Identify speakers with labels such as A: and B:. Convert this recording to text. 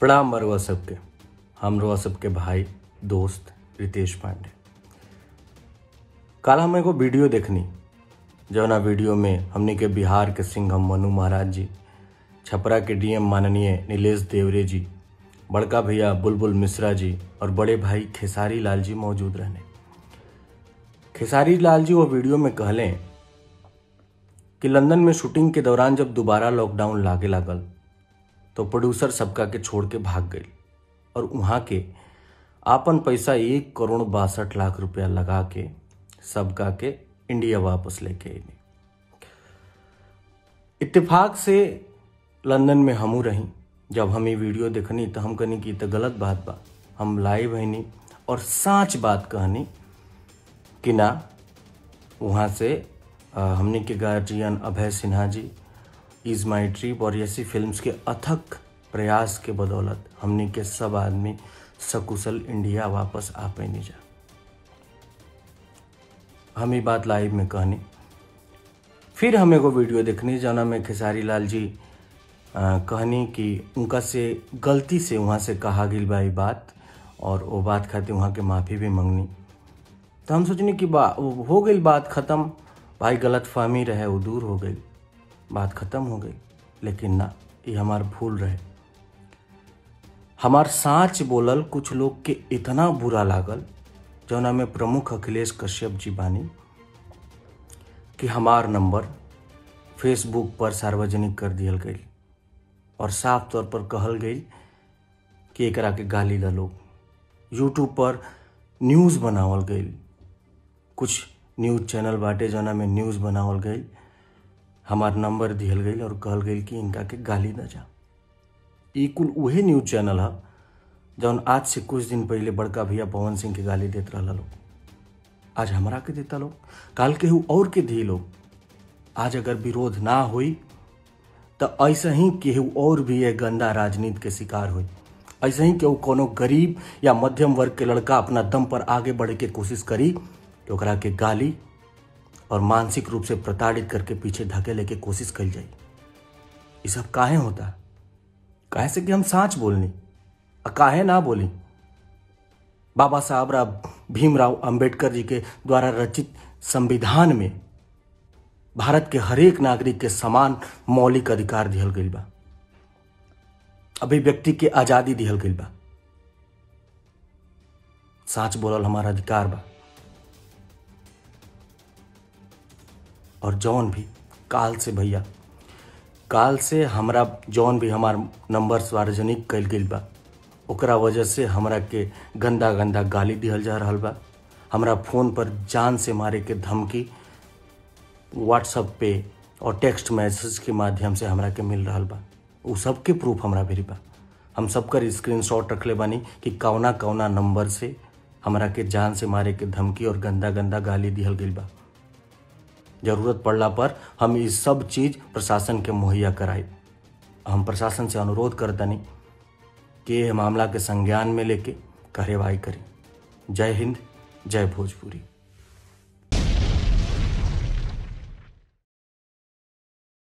A: प्रणाम मरुआ सबके हम रुआ सबके भाई दोस्त रितेश पांडे कल हम एगो वीडियो देखनी जौना वीडियो में हमनी के बिहार के सिंघम मनु महाराज जी छपरा के डीएम माननीय नीलेश देवरे जी बड़का भैया बुलबुल मिश्रा जी और बड़े भाई खेसारी लाल जी मौजूद रहने खेसारी लाल जी वो वीडियो में कहलें कि लंदन में शूटिंग के दौरान जब दोबारा लॉकडाउन लागे लागल तो प्रोड्यूसर सबका के छोड़ के भाग गई और वहाँ के आपन पैसा एक करोड़ बासठ लाख रुपया लगा के सबका के इंडिया वापस लेके अइनी इत्तेफाक से लंदन में हमू रही जब हम ये वीडियो देखनी तो हम कहनी कि तो गलत बात बा हम लाइव हईनी और साच बात कहनी कि ना वहाँ से अ, हमनी के गार्जियन अभय सिन्हा जी इज़ माई ट्रिप और ऐसी फिल्म्स के अथक प्रयास के बदौलत हमनी के सब आदमी सकुशल इंडिया वापस आ पैनी जा हम ये बात लाइव में कहनी फिर हम एगो वीडियो देखनी जौना में खेसारी लाल जी अ, कहनी कि उनका से गलती से वहाँ से कहा गई बा ई बात और वो बात खातिर वहाँ के माफ़ी भी मंगनी तो हम सोचनी कि बा वो हो गई बात ख़त्म भाई गलत फहमी रहे वो दूर हो गई बात ख़त्म हो गई लेकिन ना ये हमार भूल रहे हमार साँच बोलल कुछ लोग के इतना बुरा लागल जौना में प्रमुख अखिलेश कश्यप जी बानी कि हमार नंबर फेसबुक पर सार्वजनिक कर दियल गई और साफ तौर पर कहल गई कि एकरा के गाली ला लोग यूट्यूब पर न्यूज़ बनावल गई कुछ न्यूज़ चैनल बाटे जौना में न्यूज़ बनावल गई हमार नंबर दिहल गई और कहल गई कि इनका के गाली न जा ई कुल उहे न्यूज़ चैनल है जौन आज से कुछ दिन पहले बड़का भैया पवन सिंह के गाली देत रहला लोग आज हमरा के देता लोग काल केहू और के दी लोग आज अगर विरोध ना हुई तो ऐसे ही केहू और भी ये गंदा राजनीति के शिकार हुई ऐसे ही केहू कोनो गरीब या मध्यम वर्ग के लड़का अपना दम पर आगे बढ़े के कोशिश करी तो ओकरा के गाली और मानसिक रूप से प्रताड़ित करके पीछे धकेले के कोशिश कल जाई ये सब काहे होता काहे से कि हम साँच बोलनी आ काहे ना बोली बाबा साहब राव भीमराव अंबेडकर जी के द्वारा रचित संविधान में भारत के हरेक नागरिक के समान मौलिक अधिकार दिहल गईल बा अभिव्यक्ति के आजादी दिहल गईल बा साच बोलल हमारा अधिकार बा और जौन भी काल से भैया काल से हमरा जौन भी हमार नंबर सार्वजनिक कल गईल बा ओकरा वजह से हमरा के गंदा गंदा गाली दिहल जा रहल बा हमरा फोन पर जान से मारे के धमकी व्हाट्सअप पे और टेक्स्ट मैसेज के माध्यम से हमरा के मिल रहल बा उ सबके प्रूफ हमरा भेरी बा हम सबकर स्क्रीनशॉट रखले बानी कि कौना कौना नंबर से हमरा के जान से मारे के धमकी और गंदा गंदा गाली दिहल गईल बा जरूरत पड़ला पर हम ये सब चीज़ प्रशासन के मुहैया कराई हम प्रशासन से अनुरोध करतनी कि ये मामला के संज्ञान में लेके कार्यवाही करी जय हिंद जय भोजपुरी